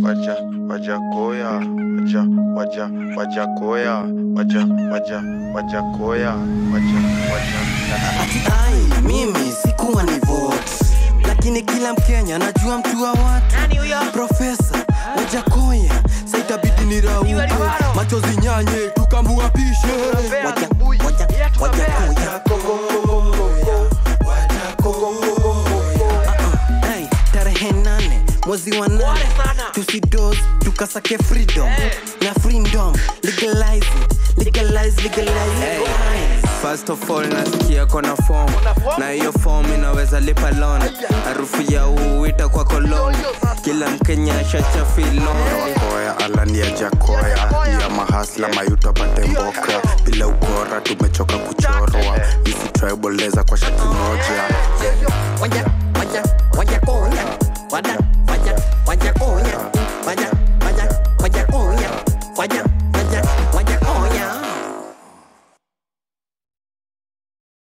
waja wajakoya waja waja wajakoya waja waja wajakoya waja waja ati ai mimi sikuwa ni vote lakini kila mkenya najua mtu wa watu profesa wajakoya saitabidi ni rauke machozi nyanye tukamuapishe Waja- waja- wajakoya Hey, tarehe nane mwezi wa nane tusidos tukasake freedom na freedom legalize it legalize legalize it First of all nasikia kona form na hiyo form inaweza lipa loan harufu ya uuita kwa kolon kila mkenya shachafilon koya alani ya jakoya ya mahasla mayuto apate mboka bila ukora tumechoka kuchorwa isi tribaleza kwa shati moja Waja, waja, waja koya. Wada, waja, waja koya. Waja, waja, waja koya. Waja, waja,